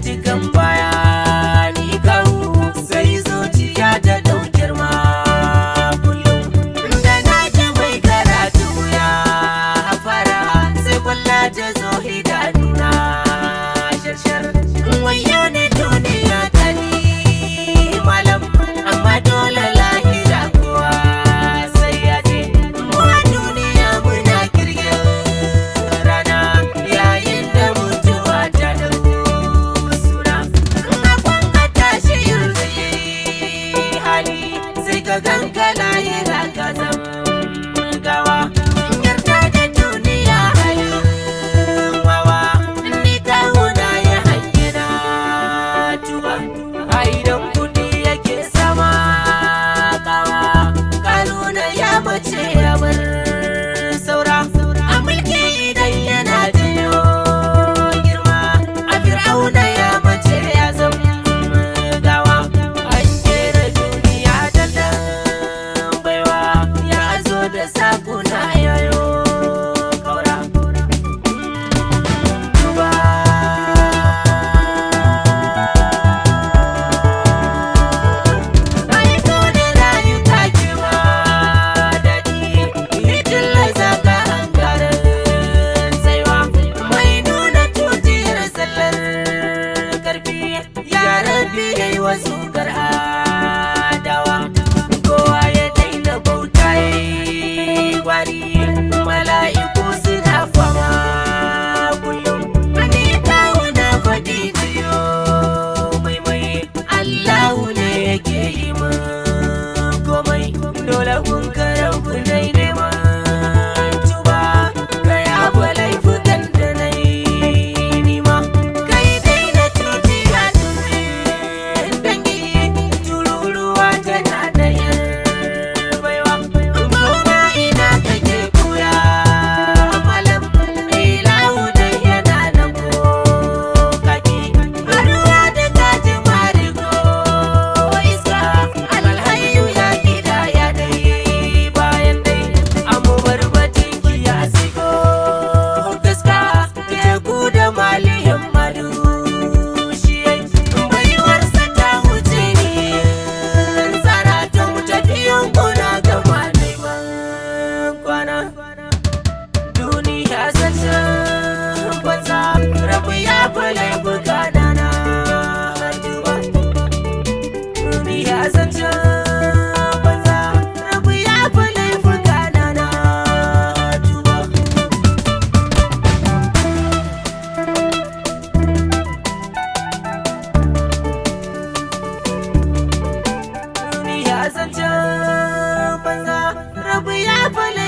cikin bayani kawo sai zuciya ta dau girma kullum da na ji mai karatu ya fara sai kwalla ta zo idanuna shashar wayo ne duniya ta ni malam amma dole lahira kuwa sai ya je mu a duniya muna kirgin rana yayin da mutuwa ta dau suna na kwanka tashi yanzu hali sai ka ganka lahira ka zama gawa yarda da duniya halin wawa ni kawuna ya hanyina tuba a idan kudi yake sama kawa kanuna ya mace ya bar saura a mulki idan yana jiyo girma a fir'auna ya mace ya zama gawa an kera duniya da dan baiwa ya zo da sakuna yayo kaura Duba. Ai dole rayuka ke ma daɗi, ni tillasa ka hankarin tsaiwa. Mai nuna tutiyar sallar karfi, ya rabi ya yi wasu adawa. Kowa ya daina bauta ya yi gwari, mala'iku suna fama kullum. Ani kawo na faɗi jiyo maimai, Allahu ne yake yi min komai. Dole kun karau nai neman tuba, ka yafa laifukan da na yi nima. Kai dai na tutiya tumin dangi, tururuwa tana da yin baiwa. Gona ina kake kuya malam, ilahu dai yana nan ko kaki. Ruwa da kaji marigo iska, alhayu ya gida ya dai bayan dai. Amu barbatin kiya sigo gaska, teku da maliyan madu. Shi baiwarsa ta wuce ni, tsara ta wuce biyun kuna gama neman kwana. Duniya zancen banza, rabu ya fale bugana na duba. Duniya zancen banza, rabu ya fale bugana na duba. duniya zancen banza rabu ya fale